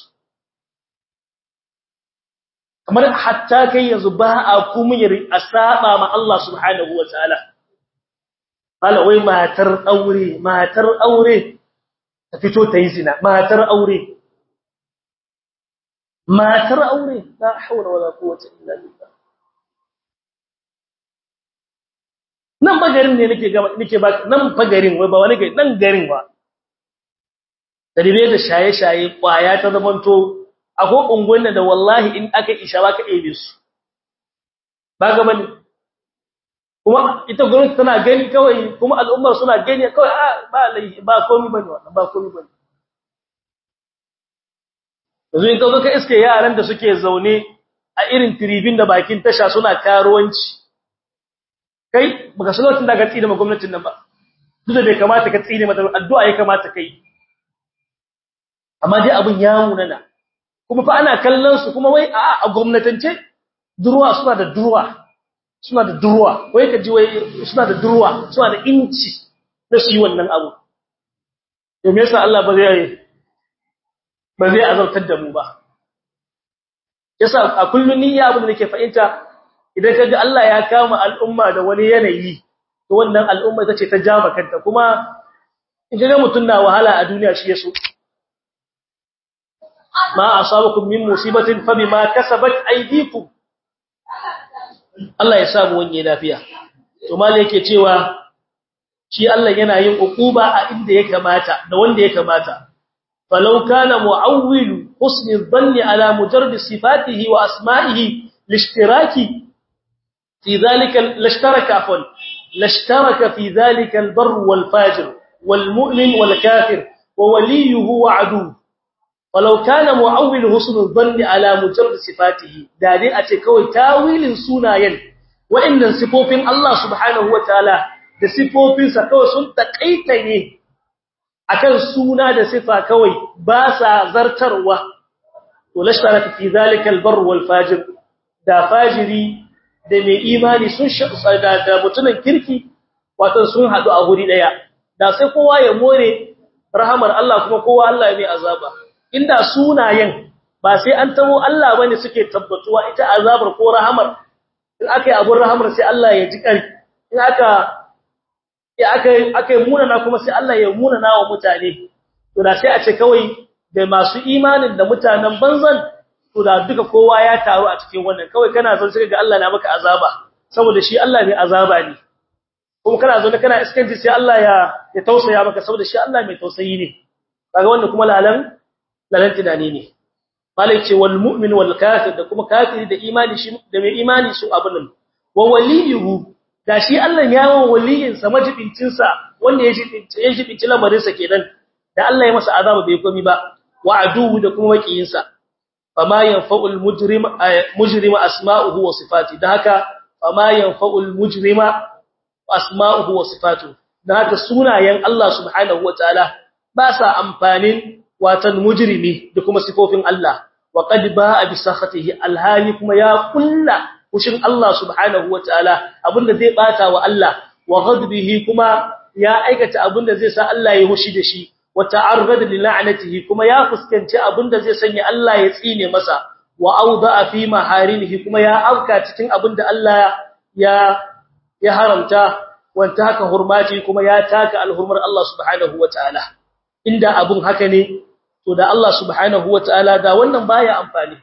kamar hatta kai yanzu ba a kuma yi a saba ma Allah subhanahu wataala hala wai matar aure matar aure ta fito ta yi zina matar aure matar aure la hawla wala quwwata illa billah nan bagarin ne nake gaba nake ba nan bagarin wai ba wani gari nan garin ba daribe da shaye-shaye kwaya ta zamanto akwai unguwan da wallahi in aka isha ba ka ebe su ba ga bane kuma ita gwamnati tana gani kawai kuma al'ummar suna gani kawai a ba ba komai bane wannan ba komai bane yanzu in kazo ka iske yaran da suke zaune a irin tribin da bakin tasha suna karuwanci kai baka san lokacin da ka tsine ma gwamnatin nan ba duk da bai kamata ka tsine mata addu'a ya kamata kai amma dai abun ya munana kuma fa ana kallon su kuma wai a gwamnatance durwa suna da durwa suna da durwa wai kaji wai suna da durwa suna da inci na su yi wannan abu to me yasa Allah ba zai ba zai azautar da mu ba yasa a kullun ni ya abin da nake fahimta idan kaga Allah ya kama al'umma da wani yanayi to wannan al'umma tace ta jama kanta kuma in ga mutun na wahala a duniya shi yaso ma asabakum min musibatin fabima kasabat aydikum Allah ya samu wani lafiya to mal yake cewa shi Allah yana yin ukuba a inda ya kamata da wanda ya kamata falau kana muawwilu husni dhanni ala mujarrad sifatihi wa asma'ihi lishtiraki fi dhalika lashtaraka afwan lashtaraka fi dhalika albar wal fajir wal mu'min wal kafir wa waliyuhu wa aduwwuhu walau kana mu'awwil husnul dhanni ala mujarrad sifatihi da dai a ce kawai tawilin sunayen wa'annan sifofin Allah subhanahu wataala da sifofin sa kawai sun takaita ne akan suna da sifa kawai ba sa zartarwa to lashtaraka fi zalika albar wal fajir da fajiri da mai imani sun da da mutunan kirki wato sun hadu a guri daya da sai kowa ya more rahamar Allah kuma kowa Allah ya mai azaba inda sunayen ba sai an tabo Allah bane suke tabbatuwa ita azabar ko rahamar in akai abun rahamar sai Allah ya ji kari in aka ya akai akai munana kuma sai Allah ya munana wa mutane to da sai a ce kawai da masu imanin da mutanen banzan to da duka kowa ya taru a cikin wannan kawai kana zan sai ga Allah na maka azaba saboda shi Allah ne azaba ne kuma kana zo kana iskanci sai Allah ya ya tausaya maka saboda shi Allah mai tausayi ne kaga wannan kuma lalan lalan tunani ne malai ce wal mu'min wal kafir da kuma kafiri da imani shi da mai imani su abun nan wa waliyuhu da shi Allah ya wa waliyin sa majibincin sa wanda ya jibinci ya jibinci lamarin sa kenan da Allah ya masa azaba bai komi ba wa aduhu da kuma makiyin sa fama yanfa'ul mujrim mujrima asma'uhu wa sifati da haka fama yanfa'ul mujrima asma'uhu wa sifatu da haka sunayen Allah subhanahu wataala ba sa amfanin watan mujrimi da kuma sifofin Allah wa qad ba'a bi sakhatihi alhali kuma ya kulla kushin Allah subhanahu wataala abinda zai bata wa Allah wa ghadbihi kuma ya aikata abinda zai sa Allah ya hushi da shi wa ta'arrada li la'natihi kuma ya fuskanci abinda zai sanya Allah ya tsine masa wa awda'a fi maharimihi kuma ya afka cikin abinda Allah ya ya haramta wanta haka hurmati kuma ya taka alhurmar Allah subhanahu wataala inda abun haka ne to da Allah subhanahu wataala da wannan baya amfani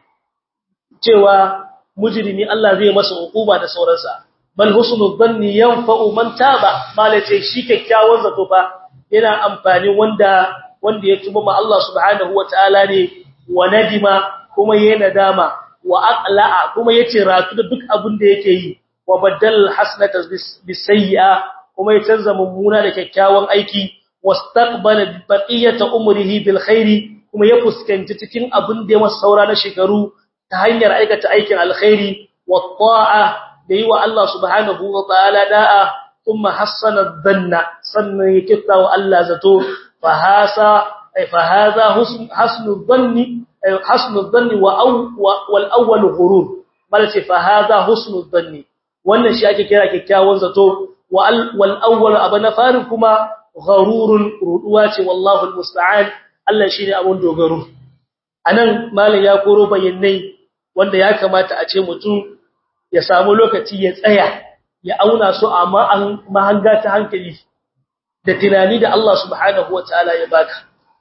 cewa mujrimi Allah zai masa hukuma da sauransa bal husnul dhanni yanfa'u man taba malace shi kyakkyawan zato fa yana amfani wanda wanda ya tuba ma Allah subhanahu wataala ne wa nadima kuma yayin nadama wa aqla'a kuma yace ratu da duk abin da yake yi wa badal hasanata bisayya kuma ya canza mummuna da kyakkyawan aiki wastaqbala baqiyata umrihi bil khairi kuma ya fuskanci cikin abin da ya masa saura na shekaru ta hanyar aikata aikin alkhairi wa ta'a da yi wa Allah subhanahu wa ta'ala da'a kuma hassana dhanna sannan ya kitta wa Allah zato fa hasa ay fa hadha hasnu dhanni hasnu dhanni wa wal awwal ghurur malace fa hadha husnu dhanni wannan shi ake kira kikkiawan zato wal awwal abana farin kuma gharurun ruduwa ce wallahu almusta'an Allah shine abun dogaro anan malam ya koro bayanai wanda ya kamata a ce mutum ya samu lokaci ya tsaya ya auna su a mahanga ta hankali da tunani da Allah subhanahu wataala ya baka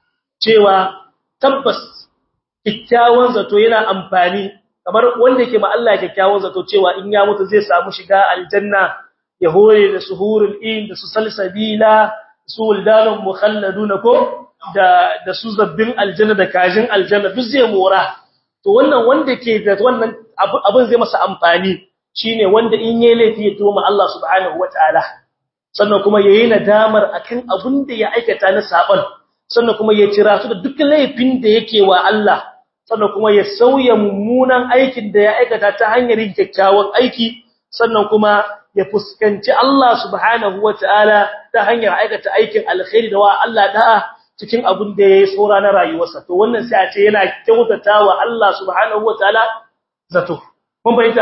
cewa tabbas kikkiawan zato yana amfani kamar wanda yake ma Allah kikkiawan zato cewa in ya mutu zai samu shiga aljanna ya hore da suhurul in da su salsabila su wuldanun mukhalladuna ko da da su zabbin aljanna da kajin aljanna duk zai mora to wannan wanda ke da wannan abin zai masa amfani shine wanda in yayi laifi ya tuma Allah subhanahu wataala sannan kuma yayi nadamar akan abin da ya aikata na saban sannan kuma ya tira su da duk laifin da yake wa Allah sannan kuma ya sauya mummunan aikin da ya aikata ta hanyar yin kyakkyawan aiki sannan kuma ya fuskanci Allah subhanahu wataala ta hanyar aikata aikin alkhairi da wa Allah da'a cikin abin da yayi tsora na rayuwarsa to wannan sai a ce yana kyautatawa Allah subhanahu wataala zato kun fahimta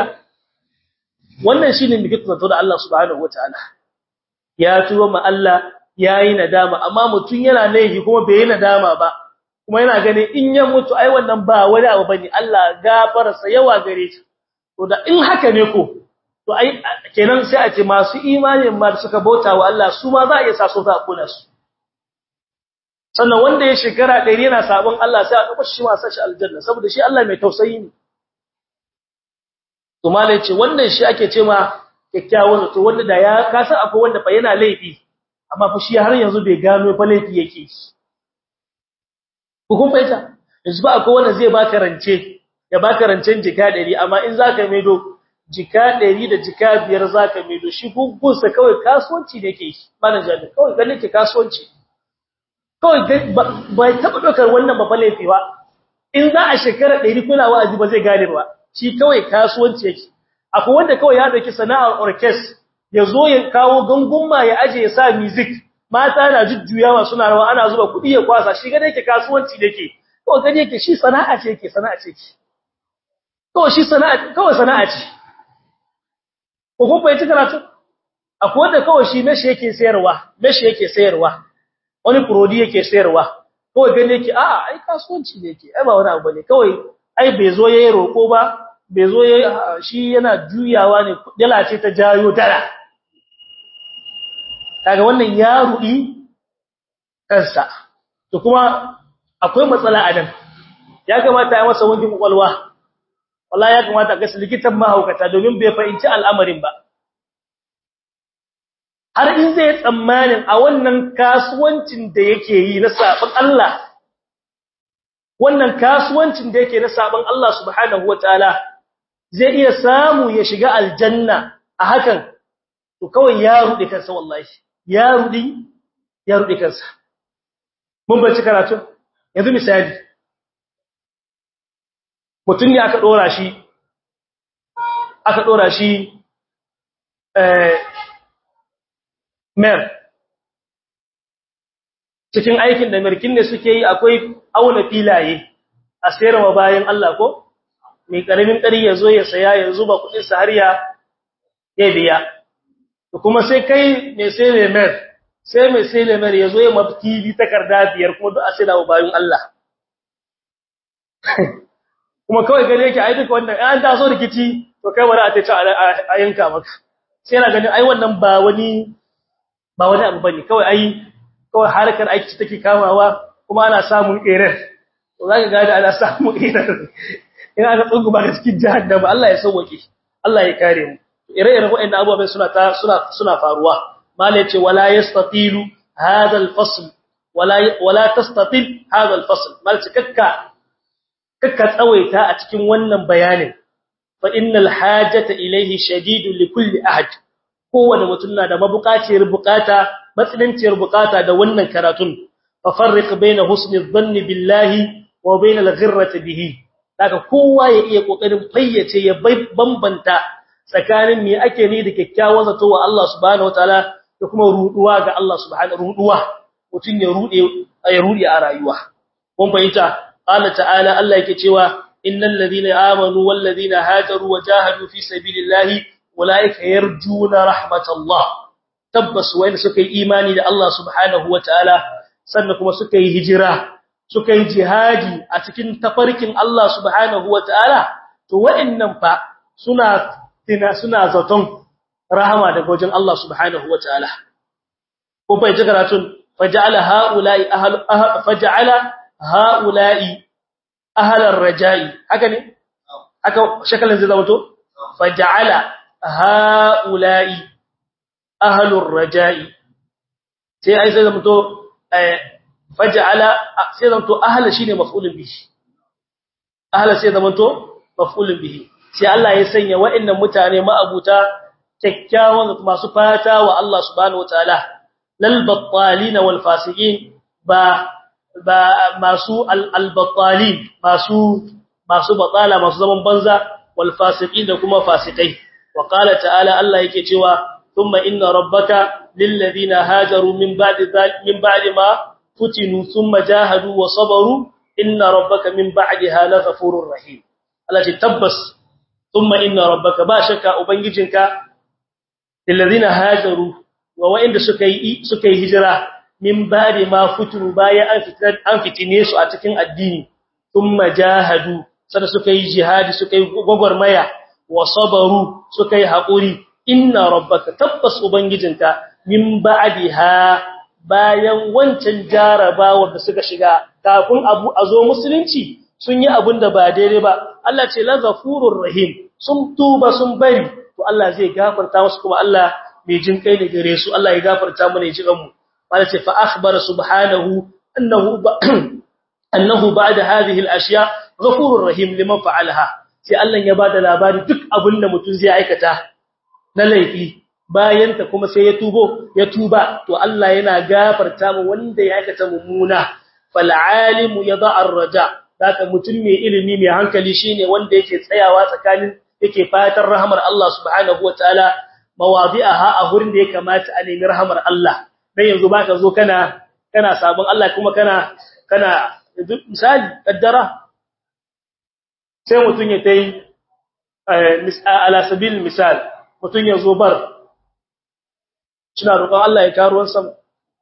wannan shine miki zato da Allah subhanahu wataala ya tuba ma Allah yayi nadama amma mutun yana laifi kuma bai yi nadama ba kuma yana ganin in ya mutu ai wannan ba wani abu bane Allah gafararsa yawa gare shi to da in haka ne ko to ai kenan sai a ce masu imanin ma da suka bauta wa Allah su ma za a iya sa su za a kula su sannan wanda ya shekara 100 yana sabon Allah sai a dauko shi ma sa shi aljanna saboda shi Allah mai tausayi ne to malai ce wannan shi ake ce ma kyakkyawan to wanda da ya kasa akwai wanda fa yana laifi amma fa shi har yanzu bai gano fa laifi yake hukun faita yanzu ba akwai wanda zai baka rance ya baka rancen jika 100 amma in zaka maido jika 100 da jika 5 zaka maido shi gungunsa kawai kasuwanci ne yake malan jami'a kawai ganin ke kasuwanci kawai bai taba dokar wannan ba laifi ba in za a shekara 100 kuna wa'azi ba zai gane ba shi kawai kasuwanci yake akwai wanda kawai ya dauki sana'ar orchestra ya zo ya kawo gangumma ya aje ya sa music mata na jujjuyawa suna rawa ana zuba kuɗi ya kwasa shi ga yake kasuwanci dake kawai gane yake shi sana'a ce yake sana'a ce yake kawai shi sana'a kawai sana'a ce ko kun bai karatu akwai wanda kawai shi meshi yake sayarwa meshi yake sayarwa wani prodi yake sayarwa kawai gane yake a'a ai kasuwanci ne yake ai ba wani abu bane kawai ai bai zo yayi roko ba bai zo yayi shi yana juyawa ne dala ce ta jayo dala kaga wannan ya rudi kansa to kuma akwai matsala a nan ya kamata a masa wankin kwakwalwa wallahi ya kamata ga likitan mahaukata domin bai fahimci al'amarin ba har in zai tsammanin a wannan kasuwancin da yake yi na sabon Allah wannan kasuwancin da yake na sabon Allah subhanahu wataala zai iya samu ya shiga aljanna a hakan to kawai ya rudi kansa wallahi ya rudi ya rudi kansa mun bace karatu yanzu misali mutum ne aka dora shi aka dora shi eh mer cikin aikin da merkin ne suke yi akwai auna filaye a sayarwa bayan Allah ko mai karamin kari ya zo ya saya ya zuba kudin sa har ya biya kuma sai kai mai sai lemer sai mai sai lemer ya zo ya mafti bi takarda biyar kuma duk a sai da bayan Allah kuma kawai gane yake ai duka wannan an taso rikici to kai wani a tace a yanka maka sai yana ganin ai wannan ba wani ba wani abu bane kawai ai kawai harkar aiki take kamawa kuma ana samun error to zaka ga ana samun error ina da tsungu ba cikin jahannama Allah ya sauke Allah ya kare mu ire-iren waɗannan abubuwan suna ta suna suna faruwa mala yace wala yastatilu hadha al-fasl wala wala tastatil hadha al-fasl mal cikakka kakka tsawaita a cikin wannan bayanin fa innal hajata ilayhi shadidun li kulli ahad kowanne mutum na da mabukaciyar bukata matsinanciyar bukata da wannan karatun fa farriq baina husni dhanni billahi wa baina al-ghirrati bihi daga kowa ya iya kokarin fayyace ya bambanta tsakanin me ake ni da kyakkyawan zato wa Allah subhanahu wataala da kuma ruduwa ga Allah subhanahu ruduwa mutun ya rude ya rude a rayuwa kun fahimta Allah ta'ala Allah yake cewa innal ladina amanu wal ladina hajaru wa jahadu fi sabilillahi ulaika yarjuna rahmatallah tabbas wayanda suka yi imani da Allah subhanahu wataala sannan kuma suka yi hijira suka yi jihadi a cikin tafarkin Allah subhanahu wataala to wa'annan fa suna tina suna zaton rahama daga wajen Allah subhanahu wataala ko bai ji karatun faj'ala haula'i ahl faj'ala haula'i ahlar raja'i haka ne haka shakalin zai zama to faj'ala haula'i ahlur raja'i sai ai sai zama to faj'ala sai zama to ahla shine maf'ulun bihi ahla sai zama to maf'ulun bihi sai Allah ya sanya wa'annan mutane ma'abuta kyakkyawan masu fata wa Allah subhanahu wataala lal battalin wal fasiqin ba ba masu al battalin masu masu batala masu zaman banza wal fasiqin da kuma fasikai wa qala ta'ala Allah yake cewa thumma inna rabbaka lil ladina hajaru min ba'di min ba'di ma futinu thumma jahadu wa sabaru inna rabbaka min ba'daha laghafurur rahim Allah ce tabbas thumma inna rabbaka ba shakka ubangijinka alladhina hajaru wa wa'inda suka yi suka yi hijira min ba'di ma futunu baya an fitar an fitine su a cikin addini thumma jahadu sada suka yi jihadi suka yi gogormaya wa sabaru suka yi hakuri inna rabbaka tabbas ubangijinka min ba'diha bayan wancan jarabawa da suka shiga kafin abu azo musulunci sun yi abin da ba daidai ba Allah ce la ghafurur rahim sun tuba sun bari to Allah zai gafarta musu kuma Allah mai jin kai ne gare su Allah ya gafarta mana ya ji kanmu Allah ce fa akhbara subhanahu annahu annahu ba'da hadhihi al-ashya ghafurur rahim liman fa'alaha sai Allah ya bada labari duk abin da mutum zai aikata na laifi bayan ta kuma sai ya tubo ya tuba to Allah yana gafarta mu wanda ya aikata mummuna fal alimu yad'a ar-raja Daka mutum mai ilimi mai hankali shine wanda yake tsayawa tsakanin yake fatan rahmar Allah subhanahu wataala mawadi'aha a gurin da ya kamata a nemi rahmar Allah dan yanzu baka zo kana kana sabon Allah kuma kana kana misali kaddara sai mutum ya tai ala sabil misal mutum ya zo bar suna roƙon Allah ya karo ruwan sama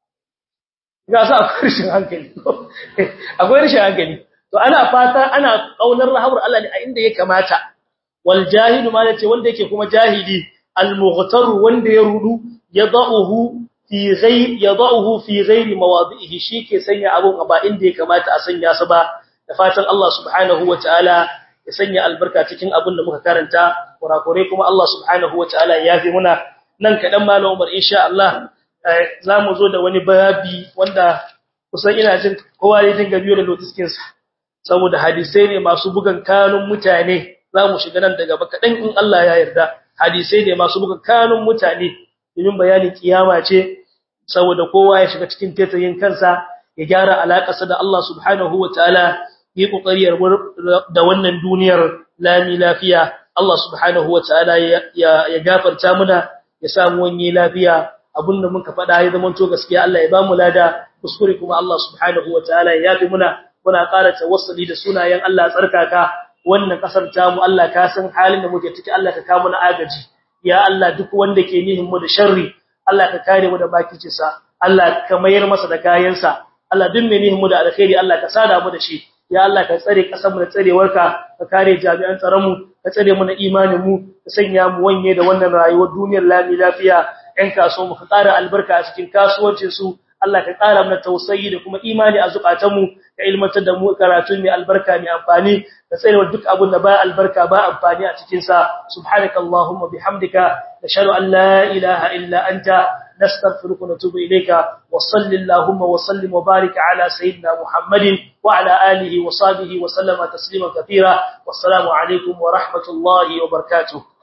ga sa akwai rashin hankali akwai rashin hankali to ana fata ana kaunar rahmar Allah ne a inda ya kamata wal jahilu ma yace wanda yake kuma jahili al mughtar wanda ya rudu yadahu fi ghayr yadahu fi ghayr mawadihi shike sanya abun ba inda ya kamata a sanya sa ba da fatan Allah subhanahu wataala ya sanya albarka cikin abin da muka karanta kurakure kuma Allah subhanahu wataala ya yafi muna nan kadan malam Umar insha Allah zamu zo da wani babi wanda kusan ina jin kowa ya dinga biyo da notiskin sa saboda hadisai ne masu bugan kanun mutane zamu shiga nan daga bakadan in Allah ya yarda hadisai ne masu bugan kanun mutane domin bayanin kiyama ce saboda kowa ya shiga cikin tetayin kansa ya gyara alakarsa da Allah subhanahu wataala yi kokari da wannan duniyar lami lafiya Allah subhanahu wataala ya ya gafarta muna ya samu wani lafiya abinda muka faɗa ya zama to gaskiya Allah ya bamu lada kuskure kuma Allah subhanahu wataala ya yafi muna muna ƙara tawassuli da sunayen Allah tsarkaka wannan kasar tamu Allah ka san halin da muke ciki Allah ka kawo mana agaji ya Allah duk wanda ke nihin mu da sharri Allah ka kare mu da bakicinsa Allah ka mayar masa da kayansa Allah duk mai nihin mu da alkhairi Allah ka sada mu da shi ya Allah ka tsare kasar mu da tsarewarka ka kare jami'an tsaron mu ka tsare mu na imanin mu ka sanya mu wanye da wannan rayuwar duniyar lami lafiya ɗan kasuwa mu ka ƙara albarka a cikin kasuwancin su Allah ka ƙara mana tausayi da kuma imani a zukatanmu ka ilmantar da mu karatu mai albarka mai amfani ka tsare duk abun da ba albarka ba amfani a cikin sa subhanakallahumma bihamdika nashhadu an la ilaha illa anta نستغفرك ونتوب إليك وصل اللهم وسلم وبارك على سيدنا محمد وعلى آله وصحبه وسلم تسليما كثيرا والسلام عليكم ورحمة الله وبركاته